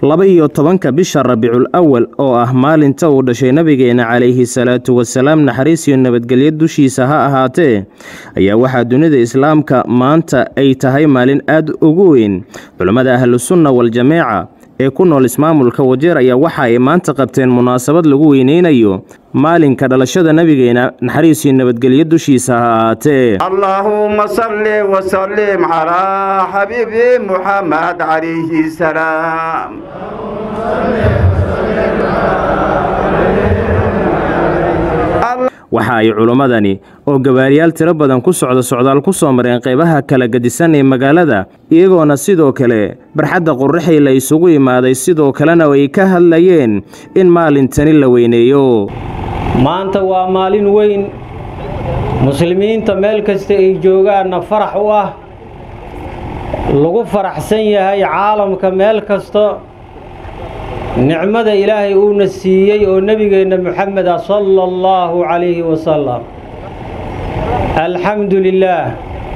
laba iyo tobanka bisha rabiicul awal oo ah maalinta uu dhashay nabigeena calayhi salaatu wasalaam naxariis iyo nabadgelyo dushiisa ha ahaatee ayaa waxaa dunida islaamka maanta ay tahay maalin aad ugu weyn culammada ahlusunna wal-jameeca ee ku nool ismaamulka wajeer ayaa waxa ay maanta qabteen munaasabad lagu weyneynayo maalinka dhalashada nabigeena naxariis iyo nabadgelyo dushiisa ha ahaatee اللهم صل وسلم على حبيبي محمد عليه السلام waxa ay culimmadani oo gabaariyaal tiro badan ku socda socdaal ku soo mareen qaybaha kala gadisan ee magaalada iyagoona sidoo kale barxadda qurraxii la isugu imaaday sidoo kalena ay ka hadlayeen in maalintani la weyneeyo maanta waa maalin weyn muslimiinta meel kasta ay joogaanna farax u ah lagu faraxsan yahay caalamka meel kasta nicmada ilaahay uuna siiyey oo nebigeenna moxamed ah sala allahu calayhi wasalam alxamdu lilaah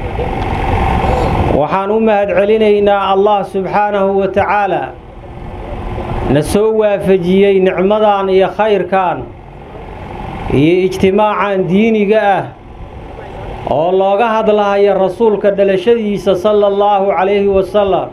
waxaan u mahadcelinaynaa allah subxaanahu wa tacaala na soo waafajiyey nicmadan iyo khayrkan iyo ijtimaacan diiniga ah oo looga hadlahayo rasuulka dhalashadiisa sala allahu calayhi wasalam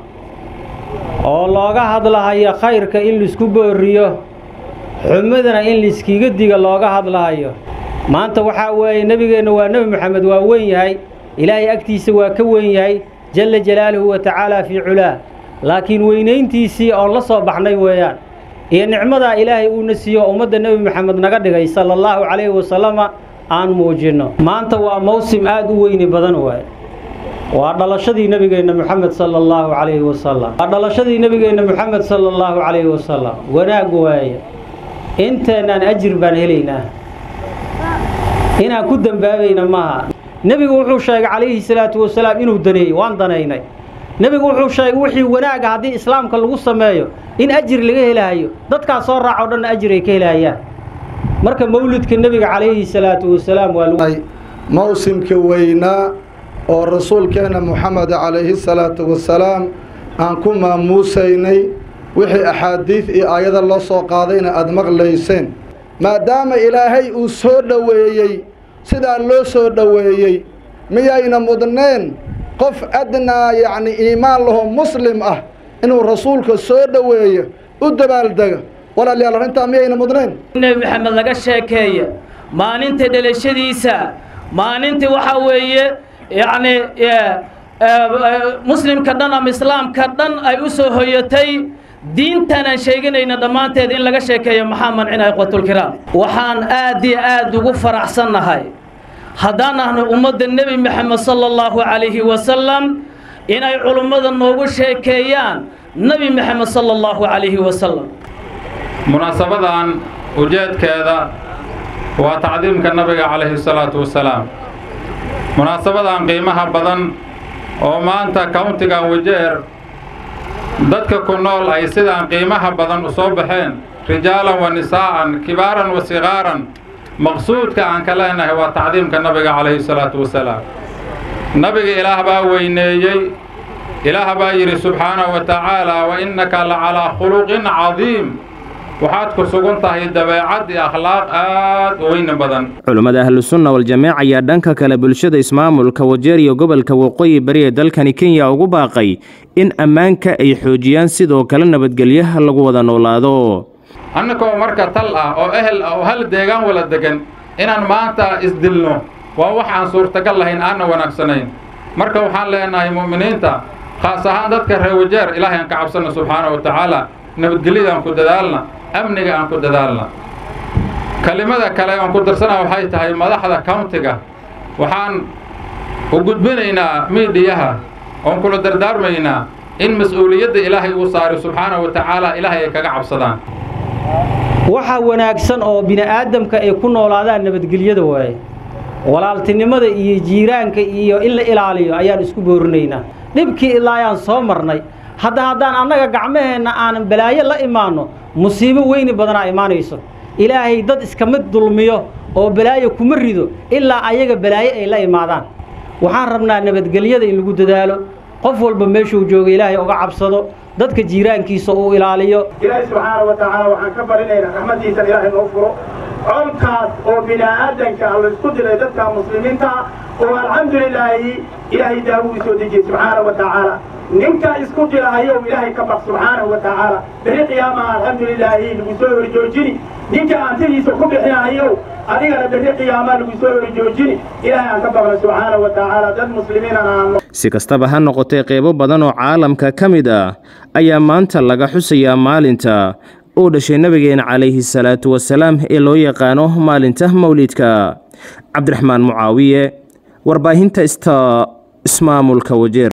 oo looga hadlahayo khayrka in laisku booriyo xumadana in laiskiga diga looga hadlahayo maanta waxaa weeye nebigeenna waa nebi moxamed waa weyn yahay ilaahay agtiisa waa ka weyn yahay jalla jalaaluhu wa tacaala fii culaa laakiin weynayntiisii oon la soo baxnay weeyaan iyo nicmadaa ilaahay uuna siiyo ummadda nebi moxamed naga dhigay sala allahu calayhi wasalama aan muujinno maanta waa mawsim aad u weyni badan waaye waa dhalashadii nebigeenna moxamed sala allahu calayhi wasalam waa dhalashadii nebigeenna moxamed sala allahu calayhi wasalam wanaag waaye inteennaan ajir baan helaynaa inaan ku dembaabayna maaha nebigu wuxuu sheegay calayhi salaatu wasalaam inuu daneeyey waan danaynay nebigu wuxuu sheegay wixii wanaaga haddii islaamka lagu sameeyo in ajir laga helahayo dadkaas soo raaco dhanna ajir ay ka helahayaan marka mawlidka nebiga calayhi salaatu wasalaam waa lagu mawsimka weynaa oo rasuulkeenna moxamed calayhi salaatu wasalaam aan ku maamuusaynay wixii axaadiid iyo aayada loo soo qaadayna aada maqlayseen maadaama ilaahay uu soo dhoweeyey sidaa loo soo dhoweeyey miyayna mudneen qof adnaa yacni iimaan laho muslim ah inuu rasuulka soo dhoweeyo u dabaaldega walaalayaal arrintaa miyayna mudneen nebi maxamed laga sheekeeya maalinta dhalashadiisa maalintii waxaa weeye yacni muslimka dhan ama islaamka dhan ay u soo hoyatay diintanaan sheeganayna dhammaanteed in laga sheekeeyo maxaa mancinaya ikhwatulkiraam waxaan aad iyo aad ugu faraxsannahay haddaan ahno ummadda nebi maxamed sala allahu calayhi wasalam inay culummada noogu sheekeeyaan nebi maxamed sala allahu calayhi wasalam munaasabadan ujeedkeeda waa tacdiimka nabiga calayhi salaatu wasalaam munaasabadan qiimaha badan oo maanta countigan wajeer dadka ku nool ay sidaan qiimaha badan u soo baxeen rijaalan wa nisaa'an kibaaran wa sikaaran maqsuudka aan ka leenahay waa tacdiimka nabiga calayhi salaatu wasalaam nabiga ilaah baa weyneeyey ilaah baa yidhi subxaanahu wa tacaala wa innaka la calaa khuluqin cadiim waxaad ku sugan tahay dabeecad iyo akhlaaq aad u weyni badan culummada ahlusunna wal-jameec ayaa dhanka kale bulshada ismaamulka wajeer iyo gobolka waqooyi bari ee dalkani kenya ugu baaqay in ammaanka ay xoojiyaan sidoo kale nabadgelyaha lagu wada noolaado annagoo marka tal ah oo ehel ah oo hal deegaan wala degan inaan maanta isdilno waa wax aan suurtagal lahayn aanna wanaagsanayn marka waxaan leenahay mu'miniinta khaas ahaan dadka reer wajeer ilaahay aan ka cabsanna subxaana wa tacaala nabadgelyada aan ku dadaalna amniga aan ku dadaalna kelimada kale aan ku darsana waxay tahay madaxda countiga waxaan u gudbinaynaa miidhiyaha oon kula dardaarmaynaa in mas-uuliyadda ilaahay uu saaray subxaana wa tacaala ilaahay ay kaga cabsadaan waxa wanaagsan oo bini'aadamka ay ku noolaadaan nabadgelyada waaye walaaltinimada iyo jiiraanka iyo in la ilaaliyo ayaan isku boorinaynaa dhibkii ilaa ayaan soo marnay hadda haddaan annaga gacmaheenna aanan balaayo la imaanno musiibo weyni badanaa imaanayso ilaahay dad iskama dulmiyo oo balaayo kuma rido ilaa ayaga balaayo ay la imaadaan waxaan rabnaa nabadgelyada in lagu dadaalo qof walba meeshuu jooga ilaahay uga cabsado dadka jiiraankiisa uu ilaaliyo ilaahay subxaana wa tacaala waxaan ka barinaynaa raxmaddiisana ilaahay noo furo colkaas oo bini'aadanka la isku diray dadka muslimiinta oo alxamdulilaahi ilaahay daawo u soo dejiyey subxaana wa tacaala ninka isku dirahayow ilaahay ka baq subxaanahu wa tacaala beri qiyaamaha alxamdulilaahi lagu soo horjoojini ninka aantidiisa ku bixinahayow adigana berri qiyaamaa lagu soo horjoojini ilaahay aan ka baqna subxaana wa tacaala dad muslimiinana aan si kastaba ha noqotee qeybo badan oo caalamka ka mid ah ayaa maanta laga xusayaa maalinta uu dhashay nabigeena calayhi salaatu wasalaam ee loo yaqaano maalinta mawlidka cabdiraxmaan mucaawiye warbaahinta ista ismaamulka wajeer